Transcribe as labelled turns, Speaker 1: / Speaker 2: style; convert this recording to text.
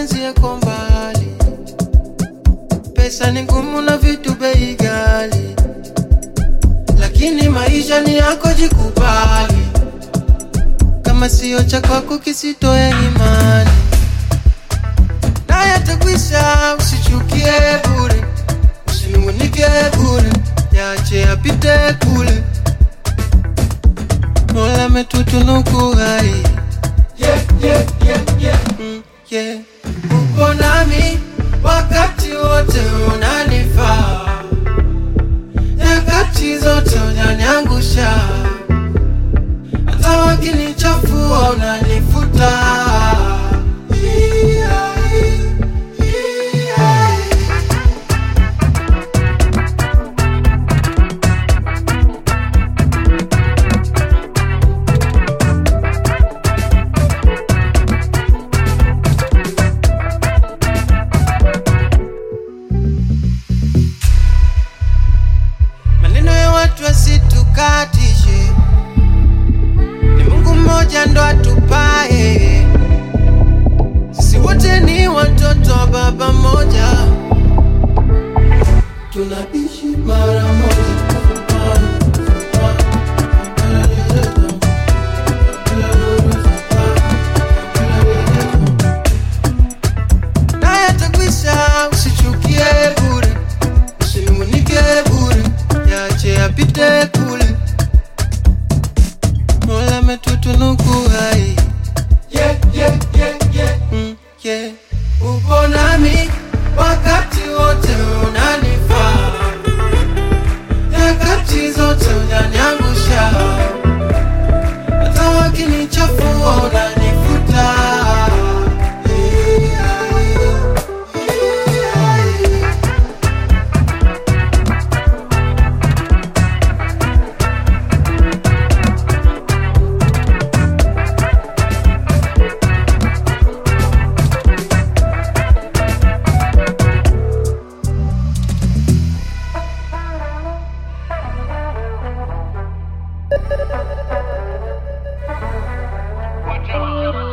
Speaker 1: mapenzi yako mbali, pesa ni ngumu na vitu bei ghali, lakini maisha ni yako, jikubali. Kama sio cha kwako kisitoe imani, naye atakwisha. Usichukie bure, usinungunike bure, yache yapite kule. Mola ametutunuku hai yeah, yeah, yeah, yeah. Mm, yeah. Upo nami wakati wote unanifaa, nyakati zote unaniangusha, hata wakinichafua unanifuta. Yeah, yeah. Maneno ya watu asitukatishe, ni Mungu mmoja ndo atupae. Sisi wote ni watoto wa baba mmoja, tunaishi mara moja. Naye atakwisha, usichukie bure, usinungunike bure, yache yapite kule. Mola ametutunuku hai yeah, yeah, yeah, yeah. Mm, yeah. Upo nami wakati wote unanifaa, nyakati zote unaniangusha, hata wakinichafua unanifuta.
Speaker 2: Watch out.